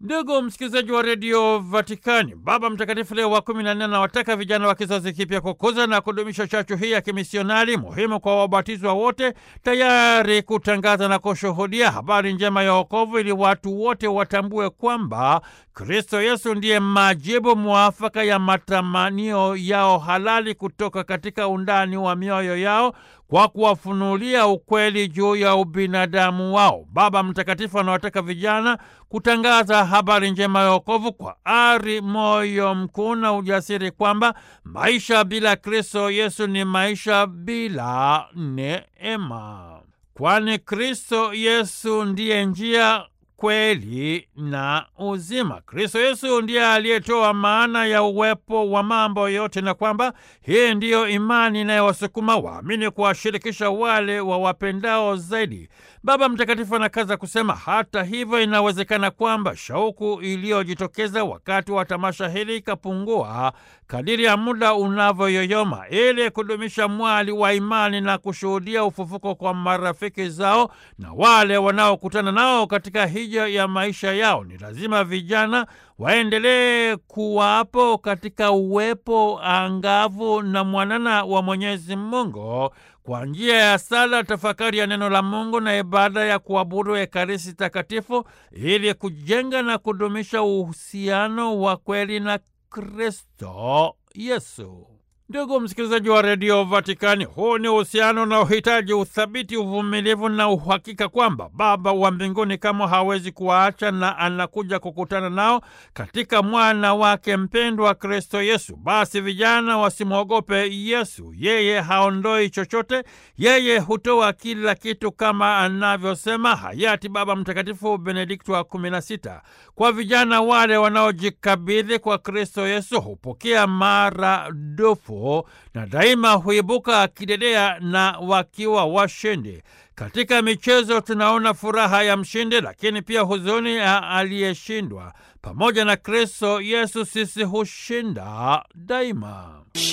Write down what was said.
Ndugu msikilizaji wa redio Vatikani, Baba Mtakatifu Leo wa kumi na nne anawataka vijana wa kizazi kipya kukuza na kudumisha chachu hii ya kimisionari muhimu kwa wabatizwa wote, tayari kutangaza na kushuhudia habari njema ya wokovu, ili watu wote watambue kwamba Kristo Yesu ndiye majibu mwafaka ya matamanio yao halali kutoka katika undani wa mioyo yao kwa kuwafunulia ukweli juu ya ubinadamu wao. Baba Mtakatifu anawataka vijana kutangaza habari njema ya wokovu kwa ari, moyo mkuu na ujasiri, kwamba maisha bila Kristo Yesu ni maisha bila neema, kwani Kristo Yesu ndiye njia kweli na uzima. Kristo Yesu ndiye aliyetoa maana ya uwepo wa mambo yote, na kwamba hii ndiyo imani inayowasukuma waamini kuwashirikisha wale wa wapendao zaidi. Baba Mtakatifu anakaza kusema, hata hivyo, inawezekana kwamba shauku iliyojitokeza wakati wa tamasha hili ikapungua kadiri ya muda unavyoyoyoma. Ili kudumisha mwali wa imani na kushuhudia ufufuko kwa marafiki zao na wale wanaokutana nao katika hija ya maisha yao, ni lazima vijana waendelee kuwapo katika uwepo angavu na mwanana wa Mwenyezi Mungu kwa njia ya sala, tafakari ya neno la Mungu na ibada ya kuabudu Ekaristi Takatifu, ili kujenga na kudumisha uhusiano wa kweli na Kristo Yesu. Ndugu msikilizaji wa redio Vatikani, huu ni uhusiano unaohitaji uthabiti, uvumilivu na uhakika kwamba Baba wa mbinguni kama hawezi kuwaacha na anakuja kukutana nao katika mwana wake mpendwa Kristo Yesu. Basi vijana wasimwogope Yesu, yeye haondoi chochote, yeye hutoa kila kitu, kama anavyosema hayati Baba Mtakatifu Benedikto wa kumi na sita. Kwa vijana wale wanaojikabidhi kwa Kristo Yesu hupokea maradufu na daima huibuka kidedea na wakiwa washindi. Katika michezo tunaona furaha ya mshindi, lakini pia huzuni ya aliyeshindwa. Pamoja na Kristo Yesu sisi hushinda daima.